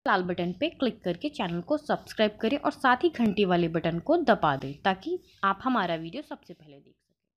लाल button पे click करके channel को सब्सक्राइब करें और साथ ही घंटी वाले बटन को दबा दें ताकि आप हमारा वीडियो सबसे पहले देख सकें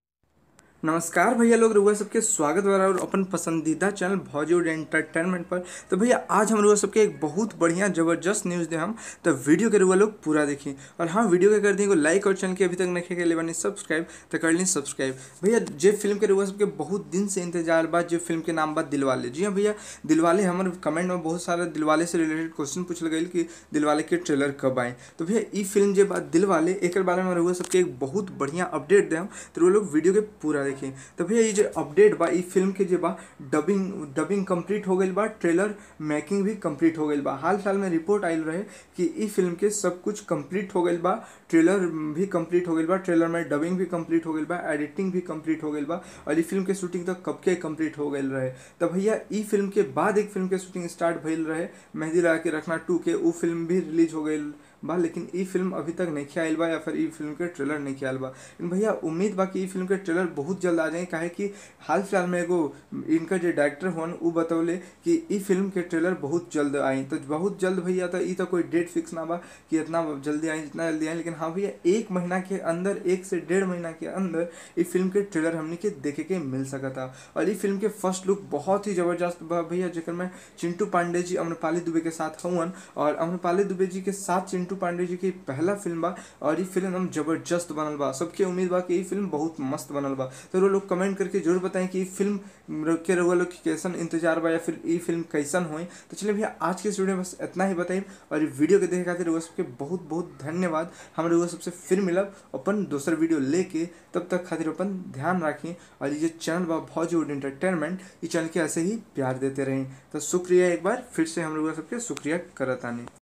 नमस्कार भैया लोग रुआ सबके स्वागत बा और अपन पसंदीदा चैनल भॉलीवुड एंटरटेनमेंट पर तो भैया आज हम रुआ सबके एक बहुत बढ़िया जबरदस्त न्यूज़ दे हम तो वीडियो के रुआ लोग पूरा देखी और हाँ वीडियो के कर दी लाइक और चैनल के अभी तक नहीं के लिए बनी सब्सक्राइब तो कर ली सब्सक्राइब भैया जे फिल्म के रुआ सबके बहुत दिन से इंतजार बा जो फिल्म के नाम बा दिलवाले जी हाँ भैया दिलवाले हमारे कमेंट में बहुत सारा दिलवाले से रिलेटेड क्वेश्चन पूछल गई कि दिलवाले के ट्रेलर कब आए तो भैया ई फिल्म जे बा दिलवाले एक बारे में रुआ सबके एक बहुत बढ़िया अपडेट दे हम तो रुआ लोग वीडियो के पूरा देखी तो भैया ये जो अपडेट बा ई फिल्म के जे बा डबिंग डबिंग कंप्लीट हो गई बा ट्रेलर मेकिंग भी कंप्लीट हो गई बा हाल फिलहाल में रिपोर्ट आयल रहे कि ई फिल्म के सब कुछ कंप्लीट हो गई बा ट्रेलर भी कंप्लीट हो गई बा ट्रेलर में डबिंग भी कंप्लीट हो गई बा एडिटिंग भी कंप्लीट हो गई बा और ई फिल्म के शूटिंग तो कब के कंप्लीट हो गई रहे तो भैया ई फिल्म के बाद एक फिल्म के शूटिंग स्टार्ट भइल रहे मेहंदी लगा के रखना टू के वो फिल्म भी रिलीज हो गई बा लेकिन ई फिल्म अभी तक नहीं आयल बा या फिर ई फिल्म के ट्रेलर नहीं आयल बा लेकिन भैया उम्मीद बा कि ई फिल्म के ट्रेलर बहुत जल्द आ जाए काहे कि हाल फिलहाल में एगो इनका जो डायरेक्टर हुआ वो बतौले कि ई फिल्म के ट्रेलर बहुत जल्द आई तो बहुत जल्द भैया तो ई तो कोई डेट फिक्स ना बा कि इतना जल्दी आई जितना जल्दी आई लेकिन हाँ भैया एक महीना के अंदर एक से डेढ़ महीना के अंदर ई फिल्म के ट्रेलर हमने के देखे के मिल सका था और ई फिल्म के फर्स्ट लुक बहुत ही जबरदस्त बा भैया जेकर में चिंटू पांडे जी अम्रपाली दुबे के साथ हुवन और अम्रपाली दुबे जी के साथ चिंटू पांडे जी की पहला फिल्म बा और ई फिल्म हम जबरदस्त बनल बा सबके उम्मीद बा कि ई फिल्म बहुत मस्त बनल बा तो वो लोग कमेंट करके जरूर बताएं कि ई फिल्म के रउआ लोग के कैसन इंतजार बा या फिर ई फिल्म कैसन होई तो चलिए भैया आज के इस वीडियो में बस इतना ही बताइए और ये वीडियो के देखे खातिर रउआ सबके बहुत बहुत धन्यवाद हम रउआ सबसे फिर मिलब अपन दोसर वीडियो लेके तब तक खातिर अपन ध्यान रखें और ये चैनल बा भॉलीवुड एंटरटेनमेंट ये चैनल के ऐसे ही प्यार देते रहें तो शुक्रिया एक बार फिर से हम लोग सबके शुक्रिया करत आनी